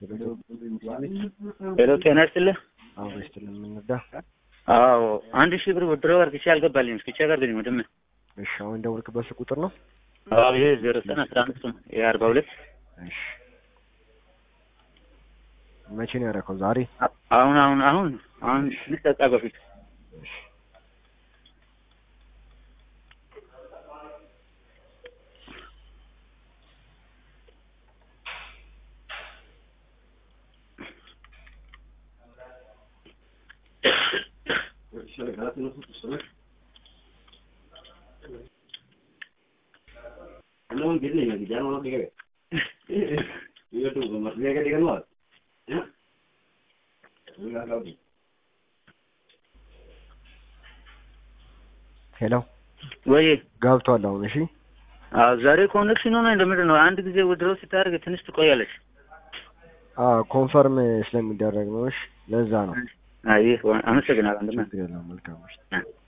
ሄሎ ጤና ይስጥልህ። አብሮ ይስጥልን። የምንረዳ አዎ አንድ ሺህ ብር ወድረው አርግቼ አልገባልኝም። እስኪ ቼክ አድርግልኝ ወንድሜ። እሺ፣ አሁን የደወልክበት ስልክ ቁጥር ነው? አዎ ይሄ ዜሮ ዘጠኝ አስራ አምስት ነው ይሄ አርባ ሁለት እሺ። መቼ ነው ያደረከው? ዛሬ? አሁን አሁን አሁን አሁን ትንሽ ደቂቃ በፊት እሺ። ሄሎ ወይ ገብቷል አሁን። እሺ አዎ ዛሬ ኮኔክሽን ሆነ እንደምንድን ነው? አንድ ጊዜ ወድረው ስታደርግ ትንሽ ትቆያለች። አዎ ኮንፈርም ስለሚደረግ ነው። እሺ ለዛ ነው። አይ አመሰግናለሁ ወንድሜ። ችግር የለውም። መልካም ምሽት።